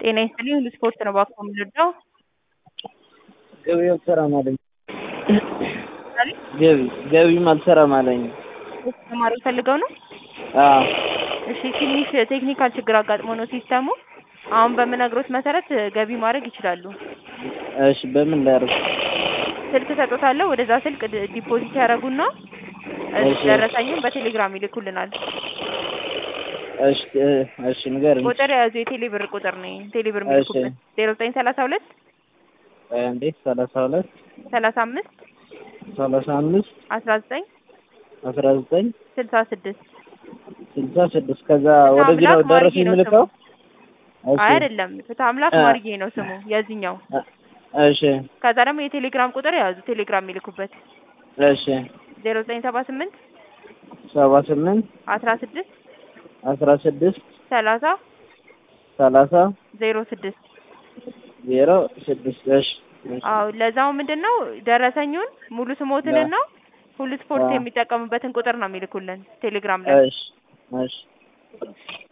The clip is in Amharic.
ጤና ይስጥልኝ ሁሉ ስፖርት ነው እባክዎ የምንረዳው? ገቢው አልሰራም አለኝ ገቢ ገቢም አልሰራም አለኝ ተማሪ ፈልገው ነው? አዎ እሺ ትንሽ ቴክኒካል ችግር አጋጥሞ ነው ሲስተሙ አሁን በምነግሮት መሰረት ገቢ ማድረግ ይችላሉ እሺ በምን ላድርግ ስልክ እሰጥዎታለሁ ወደዛ ስልክ ድ- ዲፖዚት ያደርጉና እሺ። ደረሰኙን በቴሌግራም ይልኩልናል እሺ እ እሺ ንገሪኝ ቁጥር የያዙ የቴሌ ብር ቁጥር ነው ይሄ ቴሌ ብር እሺ። የሚልኩበት ዜሮ ዘጠኝ ሰላሳ ሁለት ቆይ አንዴ ሰላሳ ሁለት ሰላሳ አምስት ሰላሳ አምስት አስራ ዘጠኝ አስራ ዘጠኝ ስልሳ ስድስት ስልሳ ስድስት ከዛ ወደዚህ ነው አምላክ ደረሰኝ ማርጌ ነው የምልከው እሺ አይ አይደለም ፍትሐ አምላክ እ ማርጌ ነው ስሙ የዚህኛው እሺ ከዛ ደግሞ የቴሌግራም ቁጥር የያዙ ቴሌግራም የሚልኩበት እሺ ዜሮ ዘጠኝ ሰባ ስምንት ሰባ ስምንት አስራ ስድስት አስራ ስድስት ሰላሳ ሰላሳ ዜሮ ስድስት ዜሮ ስድስት እሺ እሺ አዎ ለዛው ምንድን ነው ደረሰኙን ሙሉ ስሞትንና ሁሉ ስፖርት አዎ። የሚጠቀሙበትን ቁጥር ነው የሚልኩልን ቴሌግራም ላይ እሺ እሺ